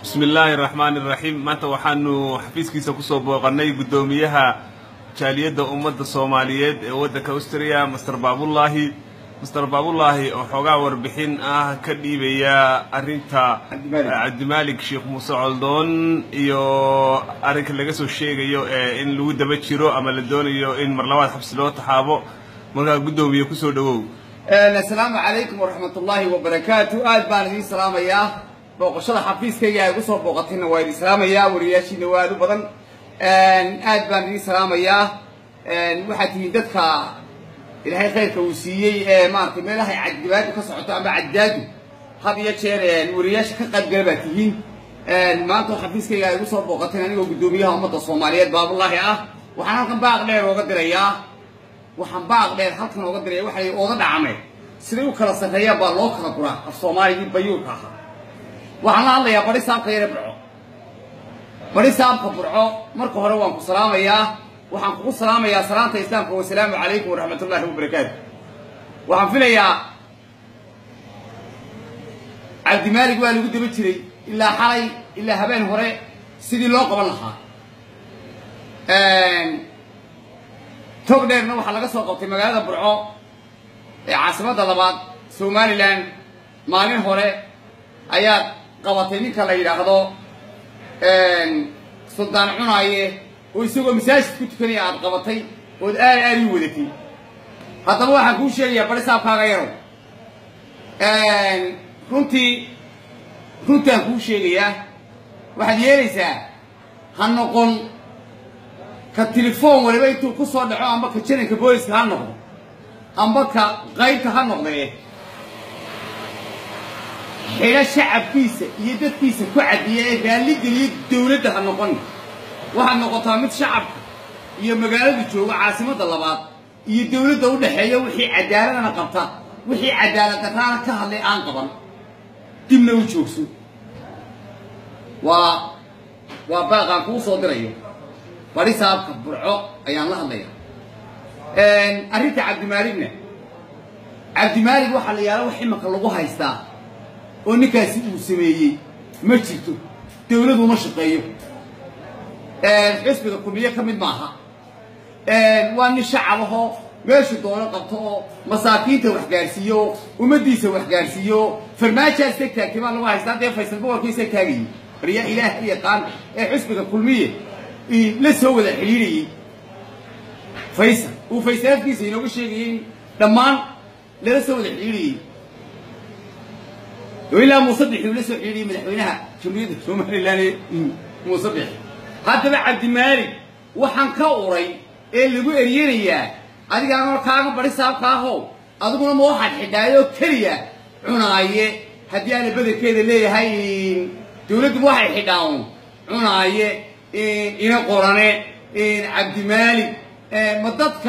bismi illaahi raxmaani iraxiim maanta waxaanu xafiiskiisa kusoo booqannay guddoomiyaha jaaliyadda ummadda soomaaliyeed ee waddanka austriya master baabullaahi master baabullaahi oo xoogaa warbixin ah ka dhiibaya arrinta cabdimaalik sheekh muuse coldoon iyo arrinka laga soo sheegayo ee in lagu daba jiro ama la doonayo in mar labaad xabsi loo taxaabo markaa guddoomiye kusoo dhowow asalaamu calaykum waraxmat ullaahi wabarakaatu aad baan idiin salaamayaa booqashada xafiiskayga ay kusoo booqatayna waa idin salaamayaa wariyaashiina waa aad u badan aad baan idiin salaamayaa waxaad tihiin dadka ilaahay khayrka uu siiyey ee maaragtay meelahay caddibaadu ka socoto ama caddaadu had iyo jeer wariyaasha ka qaybgala baad tihiin maanta xafiiskayga ay kusoo booqateen anigoo guddoomiyaha ummadda soomaaliyeed baabullaahi ah waxaan halkan baaq dheer ooga dirayaa waxaan baaq dheer halkan ooga diraya waxay ooga dhacmeen siday u kala sarreeyaan baa loo kala guraa af soomaaligii bayuurka ahaa waxaan la hadlayaa bari saabka yare burco bari saabka burco marka hore waan ku salaamayaa waxaan kugu salaamayaa salaanta islaamka wasalaamu calaykum waraxmat ullaahi wabarakaatu waxaan filayaa cabdimaalig waa lagu daba jiray ilaa xalay ilaa habeen hore sidii loo qaban lahaa tog dheerna waxaa laga soo qabtay magaalada burco ee caasimadda labaad somalilan maalin hore ayaad qabatay ninka la yidhaahdo suldaan cunaaye oo isagoo masaajid ku tukanaya aad qabatay ood aal aal ii wadatay haddaba waxaan kuu sheegayaa bari saabkaaga yarow runtii runtaan kuu sheegayaa waxaad yeelaysaa ha noqon ka telefoon waliba intuu ku soo dhaco amba ka jananka booliska ha noqdo amba ka qaybta ha noqdee xidho shacabkiisa iyo dadkiisa ku cadiya ee raalligeliya dawladda ha noqon waxaad noqotaa mid shacabka iyo magaalada jooga caasimadda labaad iyo dawladda u dhexeeya wixii cadaaladana qabta wixii cadaalad darraana ka hadlay aan qaban dibna u joogso waa waa baaqaan kuu soo dirayo bari saabka burco ayaan la hadlaya arrinta cabdimaaligna cabdimaalig waxaa la yaala wax imanka lagu haystaa oo ninkaasi uu sameeyey ma jirto dawladu ma shaqeeyo xisbiga kulmiye ka mid maaha waa nin shacab ahoo meeshu doono qabto oo masaakiinta wax gaarsiiyo oo ummaddiisa wax gaarsiiyo oo farmaajaas tag taagtay baa lagu haystaa dee faysal boqorkiisa taagayey baryaa ilaah yaqaan ee xisbiga kulmiye la soo wada xidhiirayey faysal uu faysal afkiisa inooga sheegayay in dhammaan lala soo wada xidhiirayey ilaa muuse bixi uu la soo xidhiiriyey madaxweynaha jamhuuriyadda somalilan ee muuse bixi haddaba cabdimaalig waxaan ka uray ee lagu eryanayaa adigaanoo kaaga bari saabka ahow adiguna ma waxaad xidhaayoo keliya cunaaye haddii aana bedelkeeda leeyahay dawladduba waxay xidhaan cunaaye ina qorane cabdimaalig ma dadka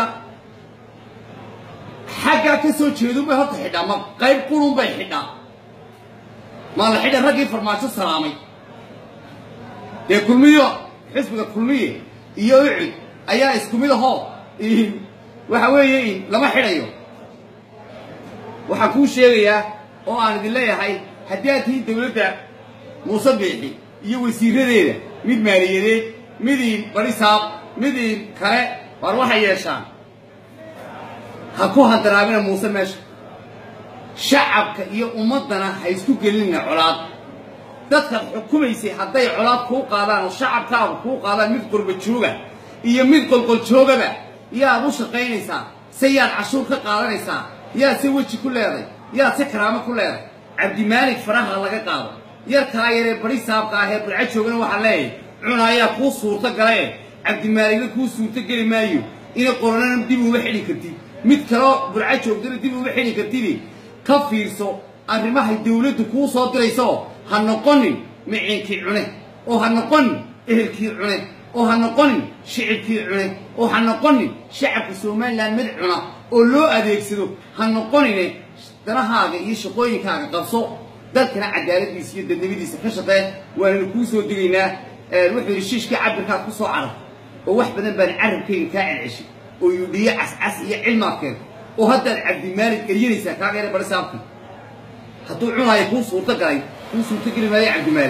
xaggaa ka soo jeedunbay horta xidhaa ma qayb qurun bay xidhaa maa la xidha raggii farmaajo salaamay dee kulmiyo xisbiga kulmiye iyo ucud ayaa isku mid ahoo waxa weeye lama xidhayo waxaan kuu sheegayaa oo aan idin leeyahay haddii aad tihiin dawladda muuse biixi iyo wasiiradeeda mid maaliyadeed midiin barisaab midiin kale waar waxay yeeshaan ha ku handaraabina muuse meesha shacabka iyo ummaddana ha isku gelinina colaad dadkaad xukumaysay hadday colaad kuu qaadaan oo shacabkaagu kuu qaadaan mid qurba jooga iyo mid qolqol joogaba yaad u shaqaynaysaa se yaad cashuur ka qaadanaysaa yaad se weji ku leeday yaad se karaamo ku leeday cabdimaalig faraha laga qaado yarkaa yaree bari saabka ah ee burco joogana waxaa leeyahay cuna ayaa kuu suurto gala e cabdimaaligna kuu suurto geli maayo ina qoranana dib uma xidhi kartid mid kaloo burco joogtana dib uma xidhi kartidi ka fiirso arrimahay dawladdu kuu soo dirayso ha noqonin miciinkii cune oo ha noqonin ehelkii cune oo ha noqonin shicibkii cune oo ha noqonin shacabka somalilan mid cuna oo loo adeegsado ha noqonine danahaaga iyo shaqooyinkaaga qabso dadkana cadaaladiisa iyo dadnimadiisa ka shaqee waananu kuu soo digaynaa wuxuu yidhi shiishkii cabirkaad ku soo carab oo wax badan baan carabkayga kaa celceshay oo yudhiyo cascas iyo cilmaadkeed oo haddaad cabdimaalig eryanaysaa kaaga yara bari saabkii hadduu cunaayo kuu suurto galay kuu suurto geli maayo cabdimaalig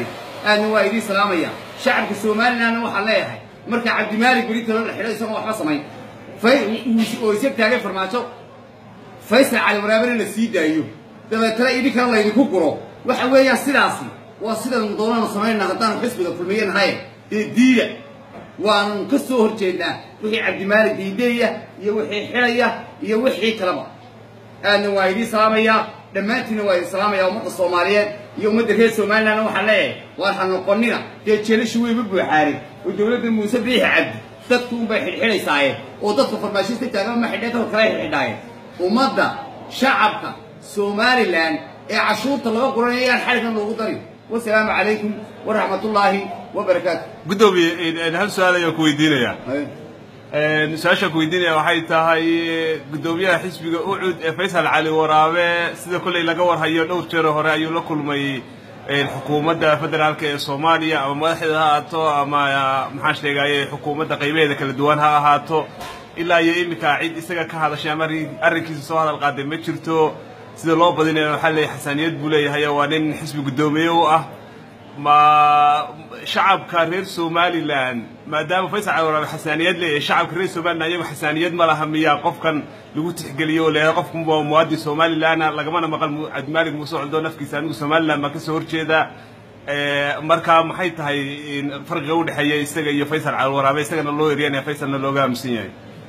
aadna waa idiin salaamaya shacabka somalilandna waxaan leeyahay marka cabdimaalik beri talo la xidho isagoo waxba samayn oo isag taagay farmaajo faysal cali waraabena la sii daayo dabeetana idinkana laydinku guro waxa weeyaan sidaasi waa sidaan doonanu samaynaa haddaanu xisbiga kulmiye nahay ee diida waanu ka soo horjeednaa wixii cabdimaalik diideeya iyo wixii xidhaya iyo wixii kaleba aadna waa idiin salaamayaa dhammaantiinna waa idin salaamaya ummadda soomaaliyeed iyo ummadda reer somalilandna waxaan leeyahay waar ha noqonina dee jeelashu weyba buuxaaray oo dowladda muuse biixi cabdi dadku unbay xidhxidhaysaaye oo dadka farmaashista taagan ma xidhee dadka kale xidhxidhaayeen ummadda shacabka somalilan ee cashuurta laga guranaya yaan xadhiggan loogu darin wasalaamu calaykum waraxmatullaahi wabarakaatu guddoomiye hal su-aal ayaan ku weydiinayaa su-aashaan ku weydiinaya waxay tahay guddoomiyaha xisbiga ucud ee faysal cali waraabe sida kolley laga warhayo dhowr jeero hore ayuu la kulmay xukuumadda federaalka ee soomaaliya ama madaxdeeda ha ahaato ama maxaan sheegaye xukuumadda qaybaheeda kala duwan ha ahaato ilaa iyo iminka cid isaga ka hadashay ama arrinkiisa soo hadal qaaday ma jirto sida loo badinaya waxaa leeyahay xasaaniyad buu leeyahay waa nin xisbi guddoomiye u ah ma shacabka reer somalilan maadaama faysal cali waraabe xasaaniyad leeyahay shacabka reer somalilan iyagu xasaaniyad ma laha miyaa qofkan lagu tixgeliyo oo leeyahay qofkan waa muwaadin somalilana lagamana maqal cabdimaalik muuse coldo nafkiisa anigu somalilan baan kasoo horjeedaa marka maxay tahay farqiga udhexeeya isaga iyo faysal cali waraabe isagana loo eryanaya faysalna looga aaminsan yahay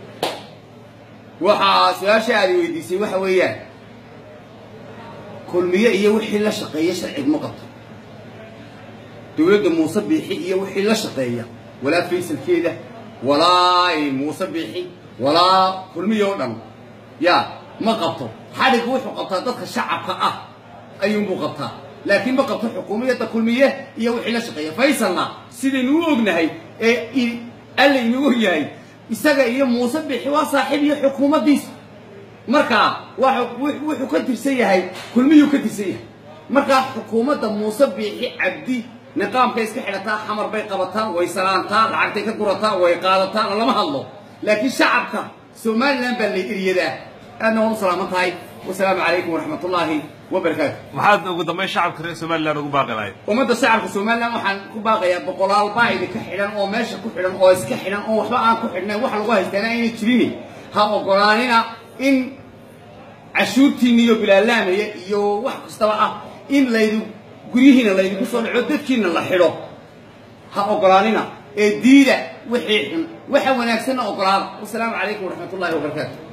waxaa su-aasha aad weydiisay waxa weeyaan kulmiye iyo wixii la shaqeeya sharcig ma qabto dowladda muuse biixi iyo wixii la shaqeeya walaa faysalkeeda walaa muuse biixi walaa kulmiye oo dhan yaa ma qabto xadhiggu wuxuu qabtaa dadka shacabka ah ayuunbuu qabtaa laakiin ma qabto xukuumiyadda kulmiye iyo wixii la shaqeeya faysalna sidaynu u ognahay ee alla inuu og yahay isaga iyo muuse biixi waa saaxiib iyo xukuumaddiisa markaa wuxuu ka tirsan yahay kulmiyuu ka tirsan yahay markaa xukuumadda muuse biixi cabdi niqaamkay iska xidhataa xamar bay qabataa way salaantaa lacagtay ka gurataa way qaadataa lama hadlo laakiin shacabka somalilan baa la eryadaa aadna waan u salaaman tahay wasalaamu calaykum waraxmatullaahi wabarakaatu maxaad ugu dambayn shacabka reer somalilan ugu baaqi lahayd ummadda shacabka somalilan waxaan ku baaqayaa boqolaal baa idinka xidhan oo meesha ku xidhan oo iska xidhan oo waxba aan ku xidhnayn wax lagu haystaana ayna jirin ha ogolaanina in cashuurtiinna iyo bilaalaamaya iyo wax kastaba ah in laydu guryihiina laydinku soo dhaco dadkiina la xidho ha ogolaanina ee diida wixii xun waxa wanaagsanna ogolaada wasalaamu calaykum waraxmatullahi wabarakaatu